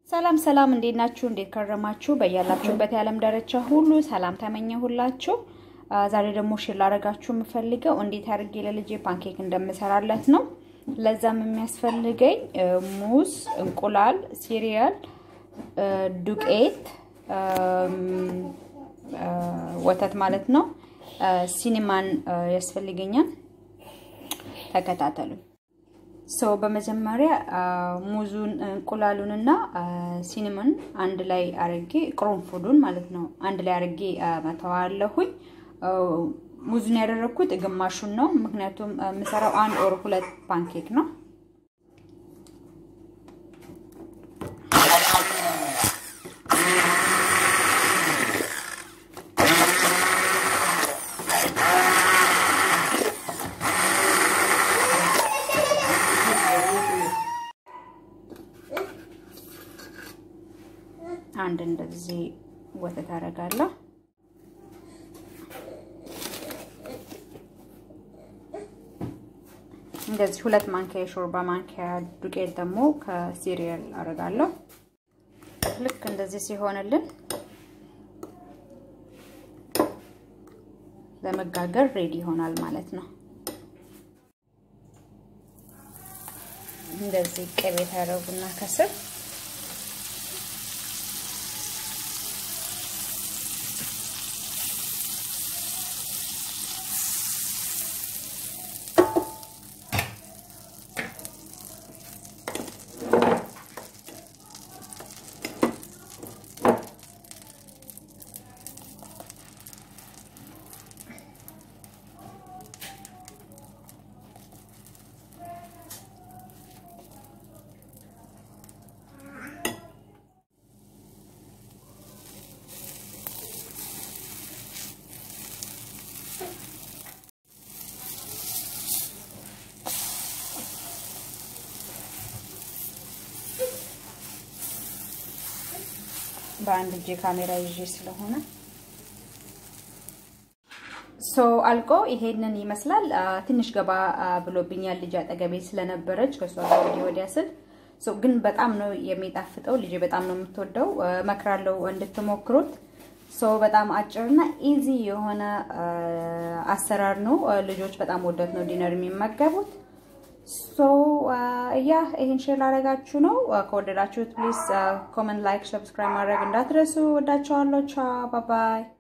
ሰላም ሰላም፣ እንዴት ናችሁ? እንዴት ከረማችሁ? በያላችሁበት የዓለም ዳርቻ ሁሉ ሰላም ተመኘሁላችሁ። ዛሬ ደግሞ ሼር ላደርጋችሁ የምፈልገው እንዴት አድርጌ ለልጄ ፓንኬክ እንደምሰራለት ነው። ለዛም የሚያስፈልገኝ ሙዝ፣ እንቁላል፣ ሲሪያል፣ ዱቄት፣ ወተት ማለት ነው። ሲኒማን ያስፈልገኛል። ተከታተሉኝ። ሰው በመጀመሪያ ሙዙን እንቁላሉንና ሲኒመን አንድ ላይ አርጌ ቅርንፉዱን ማለት ነው አንድ ላይ አርጌ መተዋለሁኝ። ሙዙን ያደረግኩት ግማሹን ነው፣ ምክንያቱም የምሰራው አንድ ኦር ሁለት ፓንኬክ ነው። አንድ እንደዚህ ወተት አደርጋለሁ። እንደዚህ ሁለት ማንኪያ የሾርባ ማንኪያ ዱቄት ደግሞ ከሲሪየል አደርጋለሁ። ልክ እንደዚህ ሲሆንልን ለመጋገር ሬዲ ይሆናል ማለት ነው። እንደዚህ ቅቤ ታደርጉና ከስር በአንድ እጄ ካሜራ ይዤ ስለሆነ ሶ አልቆ ይሄንን ይመስላል። ትንሽ ገባ ብሎብኛል ልጅ አጠገቤ ስለነበረች ከሷ ጋር ወዲህ ወዲያ ስል ግን በጣም ነው የሚጣፍጠው። ልጅ በጣም ነው የምትወደው። እመክራለሁ እንድትሞክሩት። ሶ በጣም አጭርና ኢዚ የሆነ አሰራር ነው። ልጆች በጣም ወደት ነው ዲነር የሚመገቡት። ሶ ያ ይሄን ሼር ላደርጋችሁ ነው። ከወደዳችሁት ፕሊዝ ኮመንት፣ ላይክ፣ ሰብስክራይብ ማድረግ እንዳትረሱ። ወዳችኋለሁ። ቻው ባባይ